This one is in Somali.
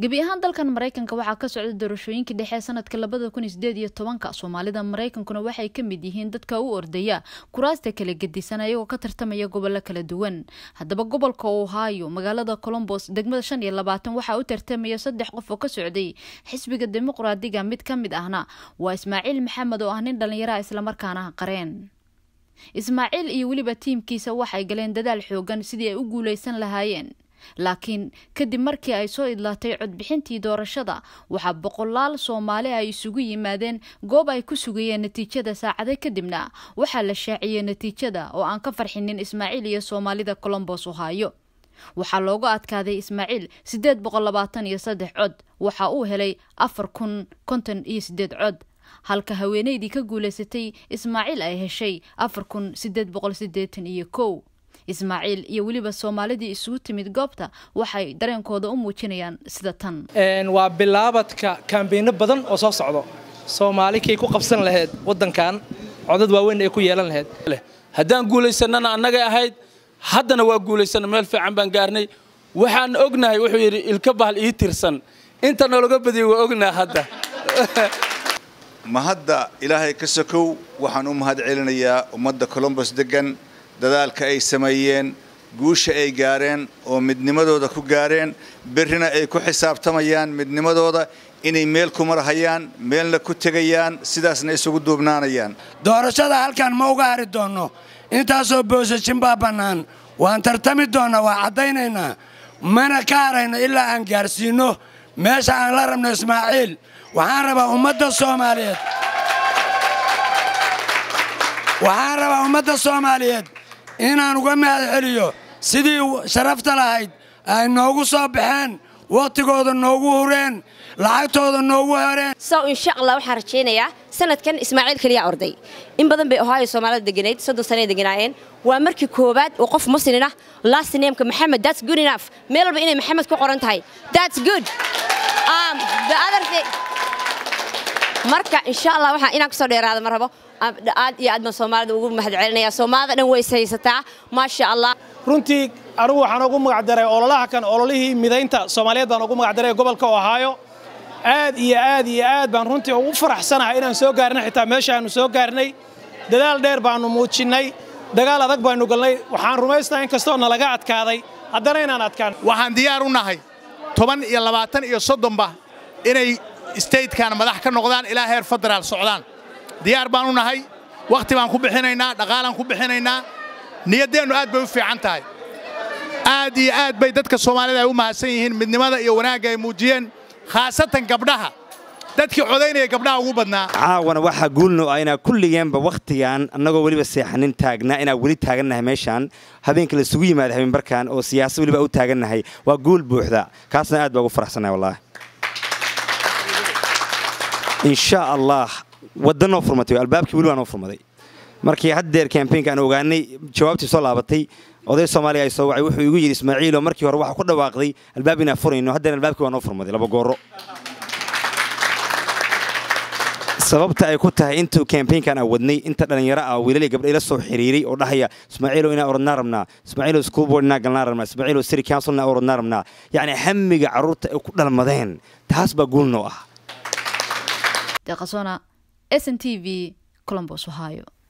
gebi ahaan dalkan maraykanka waxaa ka socda doorashooyinkii dhexe ee sanadka labada kun iyo sideed iyo tobanka soomaalida maraykankuna waxay ka mid yihiin dadka u ordaya kuraasta kala gedisan ayagoo ka tartamaya gobollo kala duwan haddaba gobolka ohio magaalada colombos degmada shan iyo labaatan waxaa u tartamaya saddex qof oo ka socday xisbiga dimuqraadiga mid ka mid ahna waa ismaaciil maxamed oo ah nin dhallinyaraha islamarkaana qareen ismaaciil iyo weliba tiimkiisa waxay galeen dadaal xoogan sidii ay u guulaysan lahaayeen laakiin kadib markii ay soo idlaatay codbixintii doorashada waxaa boqolaal soomaali ay isugu yimaadeen goob ay ku sugayeen natiijada saacade kadibna waxaa la shaaciyey natiijada oo aan ka farxinin ismaaciil iyo soomaalida colombos ohaayo waxaa looga adkaaday ismaaciil siddeed boqol labaatan iyo saddex cod waxa uu helay afar kun konton iyo siddeed cod halka haweeneydii ka guulaysatay ismaaciil ay heshay afar kun siddeed boqol siddeetan iyo kow ismaaciil iyo weliba soomaalidii isugu timid goobta waxay dareenkooda u muujinayaan sida tan waa bilaabadka kaambeynno badan oo soo socdo soomaali kay ku qabsan lahayd waddankan codad waaweyn ay ku yeelan lahayd haddaan guulaysannana annagay ahayd haddana waa guulaysanna meel fiican baan gaarnay waxaan ognahay wuxuu yidhi ilka bahal ii tirsan inta noolaga badiyay waa ognaa hadda ma hadda ilaahay ka sokow waxaan u mahad celinayaa ummadda colombos deggan dadaalka ay sameeyeen guusha ay gaareen oo midnimadooda ku gaareen berrina ay ku xisaabtamayaan midnimadooda inay meel ku marhayaan meelna ku tegayaan sidaasna isugu duubnaanayaan doorashada halkan ma uga hari doonno intaasoo boosajin baa bannaan waan tartami doonnaa waa caddaynaynaa mana ka harayno ilaa aan gaarsiinno meesha aan la rabno ismaaciil waxaan rabaa ummadda soomaaliyeed waxaan rabaa ummadda soomaaliyeed inaan uga mahad celiyo sidii sharafta lahayd ay noogu soo baxeen wakhtigooda noogu hureen lacagtooda noogu hereen sow insha allah waxaan rajaynayaa sanadkan ismaaciil keliyaa orday in badan bay ohaayo soomaalida deganayd soddon sanay deganaayeen waa markii koowaad oo qof muslin ah last nameka maxamed that's good enough meel walba inay maxamed ku qoran tahay that's good um, the other thing marka insha allah waxaan inaan kusoo dheeraada ma rabo aad iyo aad baan soomaalida ugu mahad celinaya soomaalida dhan way ishaysataa maasha allah runtii anigu waxaan ugu magacdaray ololaha kan ololihii midaynta soomaaliyeed baan ugu magacdaray gobolka ohaayo aad iyo aad iyo aad baan runtii ugu faraxsanahay inaan soo gaarnay xitaa meesha aanu soo gaarnay dadaal dheer baannu muujinnay dagaal adag baannu galnay waxaan rumaysnahay in kastoo nalaga adkaaday haddana inaan adkaan waxaan diyaar u nahay toban iyo labaatan iyo soddonba inay statekan madax ka noqdaan ilaa heer federaal socdaan diyaar baan u nahay wakhti baan ku bixinaynaa dhaqaalaan ku bixinaynaa niyaddeennu aad bay u fiican tahay aad iyo aad bay dadka soomaalida ay u mahadsan yihiin midnimada iyo wanaagga ay muujiyeen khaasatan gabdhaha dadkii codaynaya gabdhaha ugu badnaa caawana waxaa guulno ah inaa kulligeenba wakhtigan annagoo weliba seexanin taagnaa inaa weli taagannahay meeshaan habeenka laisugu yimaada habeenbarkan oo siyaasad weliba u taagannahay waa guul buuxda kaasna aad baa ugu faraxsannahay wallaahi insha allah wadda noo furmatay albaabkii weli waa noo furmaday markii haddeer kambeynka aan ogaanay jawaabtii soo laabatay oday soomaaliya ay soo wacay wuxuu igu yidhi ismaaciilo markii hore waxaa ku dhawaaqday albaab inaan furayno haddeer albaabkii waa noo furmaday laba gooro sababta ay ku tahay intuu kambeynkan aan wadnay inta dhallinyaro ah wiilal iyo gabdha ila soo xiriiray oo dhahaya ismaaciilo inaan orodnaa rabnaa ismaaciilo school board inaan galnaa rabnaa ismaaciilo city council inaan orodnaa rabnaa yacni hamiga carruurta ay ku dhalmadeen taas baa guul noo ah deqasona s n t v colombos ohio